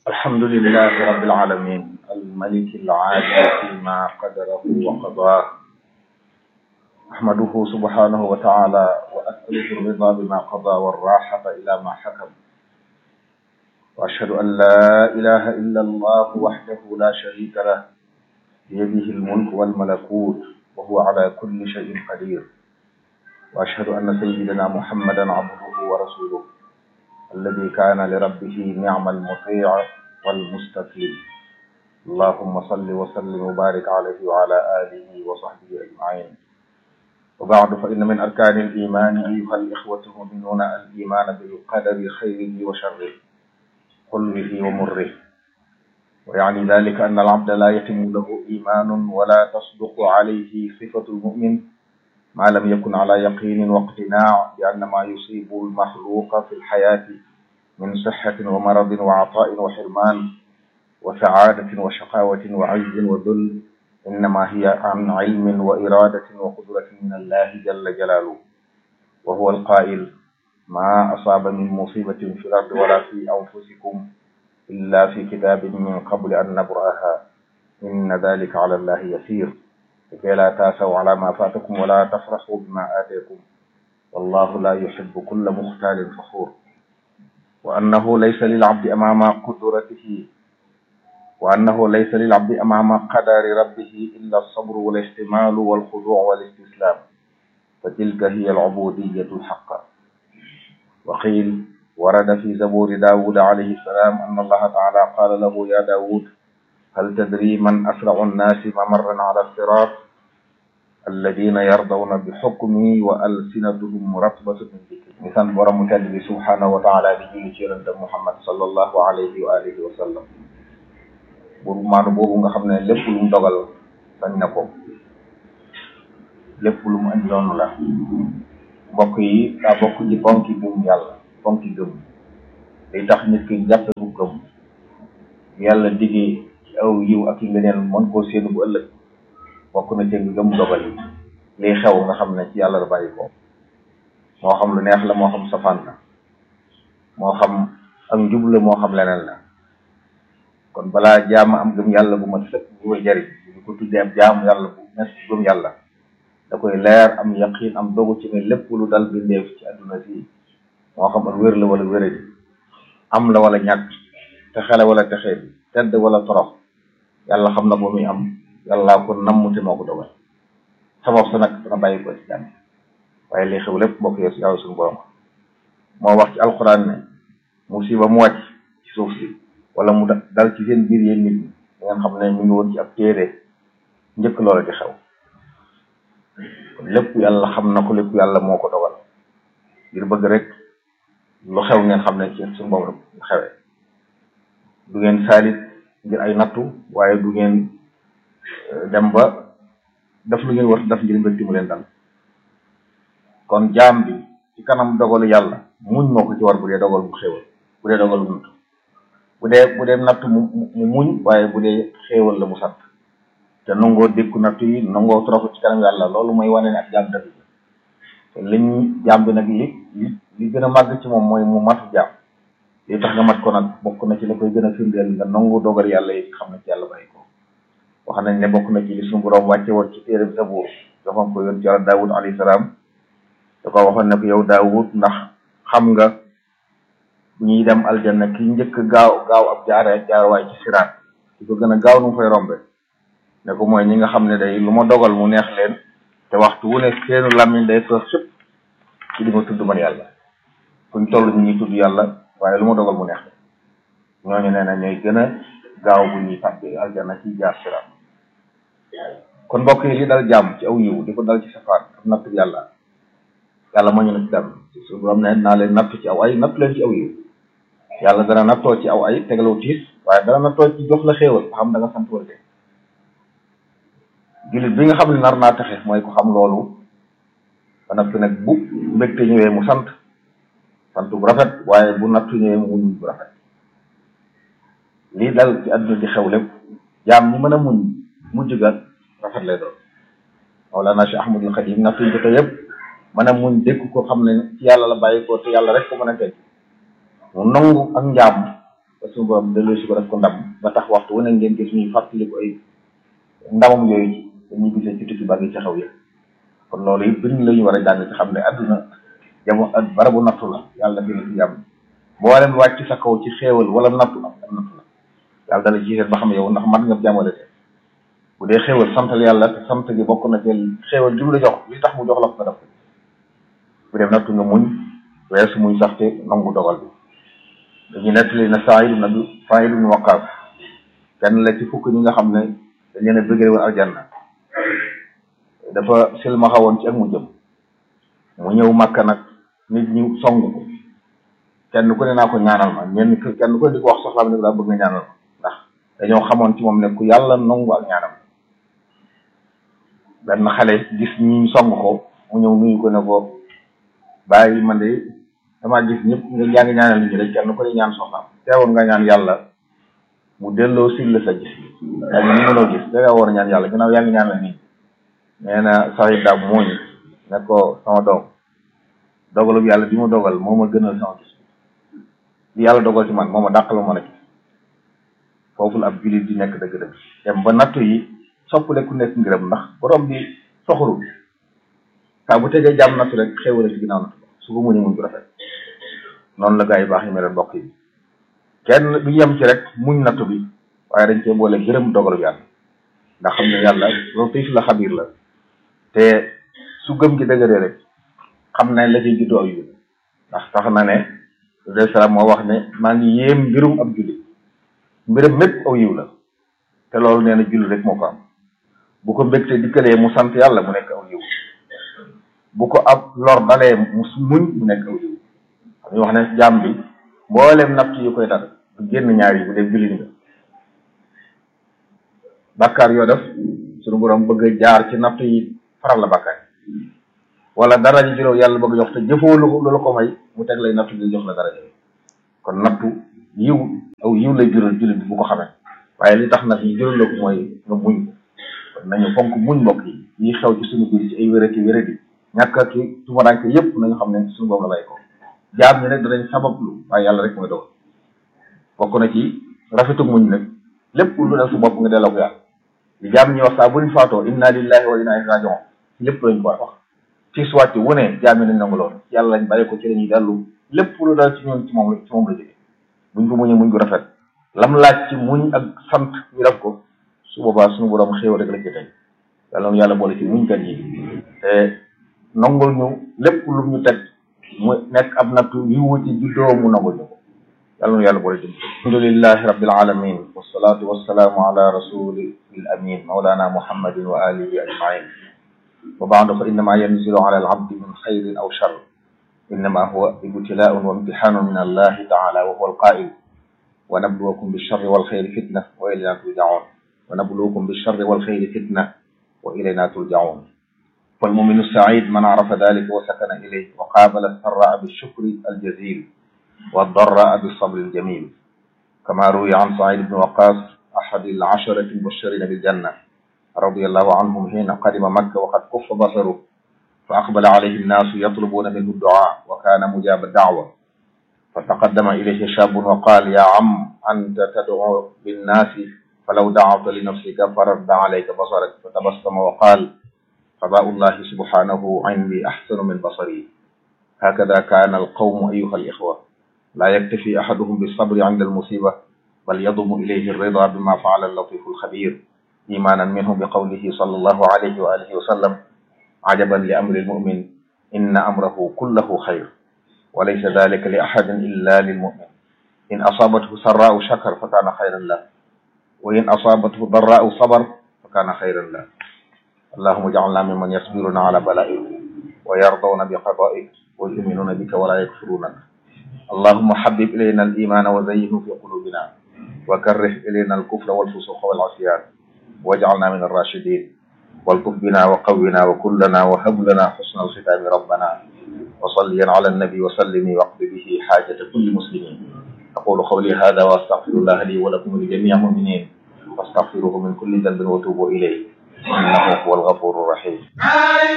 الحمد لله رب العالمين الملك العادل فيما قدره وقضاه أحمده سبحانه وتعالى وأسأله الرضا بما قضى والراحة إلى ما حكم وأشهد أن لا إله إلا الله وحده لا شريك له بيده الملك والملكوت وهو على كل شيء قدير وأشهد أن سيدنا محمدا عبده ورسوله الذي كان لربه نعم المطيع والمستسلم اللهم صل وسلم وبارك عليه وعلى آله وصحبه أجمعين وبعد فإن من أركان الإيمان أيها الإخوة المؤمنون الإيمان بالقدر خيره وشره حلوه ومره ويعني ذلك أن العبد لا يتم له إيمان ولا تصدق عليه صفة المؤمن ما لم يكن على يقين واقتناع بأن ما يصيب المخلوق في الحياة من صحة ومرض وعطاء وحرمان وسعادة وشقاوة وعز وذل إنما هي عن علم وإرادة وقدرة من الله جل جلاله وهو القائل ما أصاب من مصيبة في الأرض ولا في أنفسكم إلا في كتاب من قبل أن نبرأها إن ذلك على الله يسير لكي لا تاسوا على ما فاتكم ولا تفرحوا بما آتيكم والله لا يحب كل مختال فخور وأنه ليس للعبد أمام قدرته وأنه ليس للعبد أمام قدر ربه إلا الصبر والاحتمال والخضوع والاستسلام فتلك هي العبودية الحقة وقيل ورد في زبور داود عليه السلام أن الله تعالى قال له يا داود هل تدري من أسرع الناس ممرا على الصراط الذين يرضون بحكمي وألسنتهم مرتبة من ذكري مثال برم تلبي سبحانه وتعالى بجيل شيرنت محمد صلى الله عليه وآله وسلم buru maanu boobu nga xam ne lépp lu mu dogal sañ na ko lépp lu mu andi noonu la mbokk yi daa bokk ci fonki gëm yàlla fonki gëm day tax nit ki jàppe bu gëm yàlla diggee ci aw yiw ak yi nga neen mën koo séenu bu ëllëg bokk na ci nga gëm dogal yi liy xew nga xam ne ci yàlla la bàyyi ko moo xam lu neex la moo xam safaan la moo xam ak njub la moo xam leneen la kon balaa jaam am gëm yàlla bu ma sëkk bu koy jariñ bu ko tuddee ab jaamu yàlla bu nekk gëm yàlla da koy leer am yaqin am dogu ci ne lépp lu dal bindeef ci àdduna si moo xam ak wér la wala wéradi am la wala ñàkk texele wala texee bi tedd wala torox yàlla xam na ko muy am yàlla ko namm te moo ko dogal sabab sa nag dana bàyyi ko ci jàmm waaye li xew lépp mbokk yo si yàlla suñu borom moo wax ci alxuraan ne musiba mu wàcc ci suuf si wala mu dal ci seen biir yéen nit ñi da ngeen xam ne ñu ngi woon ci ab téere njëkk loola di xew kon lépp yàlla xam na ko lépp yàlla moo ko dogal ngir bëgg rek lu xew ngeen xam ne ci suñu borom lu xewee du ngeen saalit ngir ay nattu waaye du ngeen dem ba def lu ngeen war def ngir mbégte mu leen dal kon jaam bi ci kanam dogalu yàlla muñ moo ko ci war bu dee dogal bu xewal bu dee dogal bu nattu bu dee bu dee natt mu mu muñ waaye bu dee xéewal la mu sant te nangoo dékku natt yi nangoo toroxu ci kanam yàlla loolu mooy wane ne ak jaam dëgg te liñ jaam bi nag li li li gën a màgg ci moom mooy mu matu jaam li tax nga mat ko nag bokk na ci la koy gën a firndeel nga nangu dogal yàlla yi xam ne ci yàlla bàyyi ko wax nañ ne bokk na ci li suñu borom wàcce woon ci téere Zabuur joxoon ko yoon ci yàlla Daawud alayhi salaam da ko waxoon ne ko yow Daawud ndax xam nga bu ñuy dem aljanna ki njëkk gaaw gaaw ab jaare jaarwaay ci siraat ki ko gën a gaaw nu mu fay rombe ne ko mooy ñi nga xam ne day lu ma dogal mu neex leen te waxtu wu ne seenu làmmiñ day fees sëpp ci di ma tudd man yàlla fuñ toll ñu ngi tudd yàlla waaye lu ma dogal mu neex ñooñu nee na ñooy gën a gaaw bu ñuy tàbbi aljanna ci jaar siraat kon mbokk yi li dal jàmm ci aw yiw di ko dal ci safaan ak nattu yàlla yàlla moo ñu na ci dal su borom ne naa leen nattu ci aw ay nattu leen ci aw yiw yàlla dana nattoo ci aw ay tegalaw tiis waaye dana nattoo ci jox la xéewal ba xam da nga sant wala dee jullit bi nga xam ne nar naa taxe mooy ko xam loolu ba noppi nag bu mbégte ñëwee mu sant sant bu rafet waaye bu nattu ñëwee mu muñ bu rafet lii dal ci àdduna di xew lépp jaam ñi mën a muñ mujj ga rafet lay doon Mawlana Cheikh Ahmadul Xadim nattu ñu ko yëpp mën a muñ dégg ko xam ne ci yàlla la bàyyi ko te yàlla rek ko mën a teg mu nangu ak njaam ba suñu borom delloo si ko def ko ndam ba tax waxtu wane ngeen gis ñuy fàttali ko ay ndamam yooyu ci dañuy gisee ci tukki ba ngi ci xew yëpp kon loolu it bëri la ñu war a jàng ci xam ne adduna jamono ak barabu nattu la yàlla dina ci jàmm mboolem wàcc sa kaw ci xéewal wala nattu am am nattu la yàlla dana ci seet ba xam yow ndax mat nga jàmmale te bu dee xéewal santal yàlla te sant gi bokk na ci xéewal gi mu la jox li tax mu jox la ko nga def bu dee nattu nga muñ weesu muñ sax te nangu dogal bi dañu nettali na Saïd ibn Abi Saïd ibn Waqqas kenn la ci fukk ñi nga xam ne dañ leen a bëggee woon aljanna dafa silmaxa woon ci ak mu jëm mu ñëw Makka nag nit ñi song ko kenn ku ne naa ko ñaanal ma ñenn kenn ku ne di ko wax soxlaam ne daa bëgg nga ñaanal ma ndax dañoo xamoon ci moom ne ku yàlla nangu ak ñaanam benn xale gis ñi song ko mu ñëw nuyu ko ne ko bàyyi man de damaa gis ñëpp nga yaa ngi ñaanal nit ñi rek kenn ku ne ñaan soxlaam teewoon nga ñaan yàlla mu delloo sil la sa gis yaa ngi ni mënoo gis da nga war a ñaan yàlla ginnaaw yaa ngi ñaanal nit nee na saxit daab mooñ ne ko sama doom dogalub yàlla bi ma dogal moo ma gënal sama gis li yàlla dogal ci man moo ma dàqal ma mën a gis foofu la ab jullit di nekk dëgg-dëgg dem ba nattu yi soppale ku nekk ngërëm ndax borom bi soxorul saa bu tegee jàmm nattu rek xéewale ci ginnaaw nattu su ko muñee muñ ko rafet noonu la gaa yi baax yi mel mbokk yi kenn du yem ci rek muñ nattu bi waaye dañ cee boole gërëm dogalub yàlla ndax xam ne yàlla latif la xabiir la te su gëm gi dëgëree rek xam nañ la ciy juddoo ak yu ndax tax na ne alayhi salaam moo wax ne maa ngi yéem mbirum ab jullit mbiram mépp aw yiw la te loolu nee na jullit rek moo ko am bu ko mbégte dikkalee mu sant yàlla mu nekk aw yiw bu ko ab lor dalee mu muñ mu nekk aw yiw xam ñu wax ne jaam bi mboolem natt yu koy dal du génn ñaar yi bu dee jullit nga bàkkaar yoo def suñu borom bëgg a jaar ci natt yi faral la bàkkaar wala dara ji juróom yàlla bëgg jox te jëfoo lu la ko may mu teg lay nattu bi jox la dara ji kon nattu yiw aw yiw lay jural jullit bi bu ko xamee waaye li tax nag ñu jural la ko mooy nga muñ ko kon nañu fonk muñ mbokk yi yi xew ci suñu biir ci ay wérati wérati ñàkk ak tumuraanke yépp nañu xam ne suñu boobu la bàyyi ko jaam ñi nag danañ sabablu waaye yàlla rek mooy dogal bokk na ci rafetu muñ nag lépp lu dal su bopp nga delloo ko yàlla li jaam ñi wax saa bu ñu faatoo inna lillahi wa inna ilayhi raji'un lépp lañ ko wax ci soit wu ne jaam yi nañ nangu lool yàlla lañ bàyyi ko ci lañuy dellu lépp lu dal ci ñun ci moom ci moom la jóge buñ ko muñee muñ ko rafet lam laaj ci muñ ak sant ñu def ko su boobaa suñu borom xéew rek la ci tey yàlla yàlla boole ci muñ kat yi te nangul ñu lépp lu ñu teg mu nekk ab nattu yiwu ci juddoo mu nangul ñu ko yàlla nu yàlla boole ci alhamdulillahi rabbil alamin wassalatu wassalaamu ala rasulil amin mawlana muhammadin wa alihi ajmain wa baadu fa innama yanzilu ala al abdi min xayrin aw shar innama huwa ibtilaun wa imtixaanun min allahi taala wa huwa alqail wa nabluwakum bilcharri walxayri fitna wa ilayna turjaun wa nabluwakum bilcharri walxayri fitna wa ilayna turjaun فالمؤمن السعيد من عرف ذلك وسكن إليه وقابل السراء بالشكر الجزيل والضراء بالصبر الجميل كما روي عن سعيد بن وقاص أحد العشرة المبشرين بالجنة رضي الله عنهم حين قدم مكة وقد كف بصره فأقبل عليه الناس يطلبون منه الدعاء وكان مجاب الدعوة فتقدم إليه شاب وقال يا عم أنت تدعو بالناس فلو دعوت لنفسك فرد عليك بصرك فتبسم وقال قضاء الله سبحانه عندي أحسن من بصري هكذا كان القوم أيها الإخوة لا يكتفي أحدهم بالصبر عند المصيبة بل يضم إليه الرضا بما فعل اللطيف الخبير إيمانا منه بقوله صلى الله عليه وآله وسلم عجبا لأمر المؤمن إن أمره كله خير وليس ذلك لأحد إلا للمؤمن إن أصابته سراء شكر فكان خيرا له وإن أصابته ضراء صبر فكان خيرا له اللهم اجعلنا ممن يصبرون على بلائك ويرضون بقضائك ويؤمنون بك ولا يكفرونك اللهم حبب إلينا الإيمان وزينه في قلوبنا وكره إلينا الكفر والفسوق والعصيان واجعلنا من الراشدين والطف بنا وقونا وكلنا وهب لنا حسن الختام ربنا وصليا على النبي وسلم واقض به حاجة كل مسلمين أقول قولي هذا وأستغفر الله لي ولكم ولجميع المؤمنين واستغفروه من كل ذنب وتوبوا إليه إنه هو الغفور الرحيم